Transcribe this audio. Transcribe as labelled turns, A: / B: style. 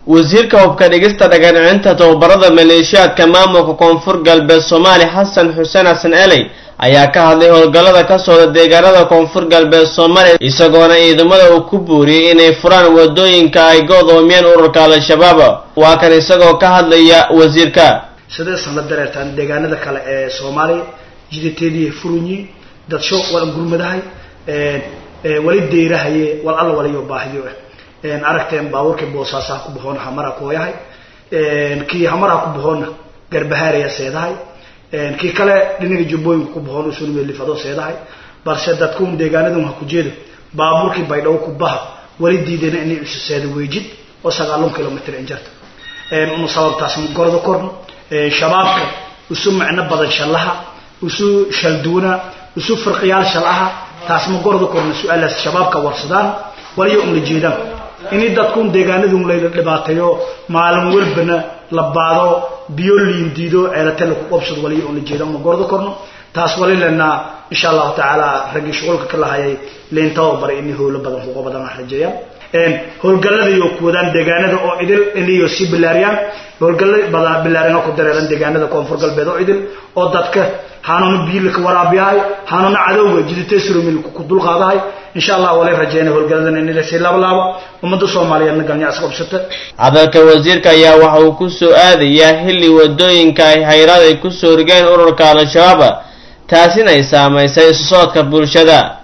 A: wasiirka hubka dhigista dhagaancinta tababarada maleeshiyaadka maamulka koonfur galbeed soomaaliya xasan xuseen xasan eley ayaa ka hadlay howlgallada ka socda deegaanada koonfur galbeed soomaaliya isagoona ciidamada uu ku buuriyey inay furaan wadooyinka ay go'doomiyeen ururka al-shabaab waa kan isagoo ka hadlaya wasiirka
B: sideesan la dareertaan deegaanada kale ee soomaaliya jiditeedii furunyi dadsho walan gurmadahay wali deyrahaye wal alla waliyo baahiyo aragteen baabuurkii boosaasaha ku baxoona hamara kooyahay kii hamaraha ku baxoona garbahaaraya seedahay kii kale dhinaga jubbooyinka ku baxoon usunmelifado seedahay balse dadkuun deegaanadun ha ku jeedo baabuurkii baydhabo ku baha wali diidana inay isu seeda weejid oo sagaalun kilomitr injarta sababtaas gorda korno shabaabka isu macno badan shallaha isu shalduuna isu firqiyaal shalaha taas ma gorda korno su-aalaas shabaabka warsadaan waliyo un la jeedaan inay dadkuun deegaanadun layla dhibaateeyo maalin walbana la baado biyo liin diido ceelate laku qabsado waliyo un la jeedaan ma gorda korno taas wali lenaa insha allahu tacaala raggii shuqulka ka lahayay leentaba baray inay howlo badan kuqa badan ah rajeeyaan howlgalladayo ku wadaan deegaanada oo idil inayo sii bilaariyaan howlgalla badan bilaarina ku dareeran deegaanada koonfur galbeed oo idil oo dadka hanuuna biilka waraabiyahay hanuuna cadowga jiditesurumil ku dulqaadahay insha allah walay rajeynay howlgalladan in lasii laablaabo ummadda soomaaliyeedna galnyaas qabsata
A: hadalka wasiirka ayaa waxa uu ku soo aadayaa xilli wadooyinka ay hayraad ay ku soo rigeen ururka al-shabaab taasina ay saamaysay isu socodka bulshada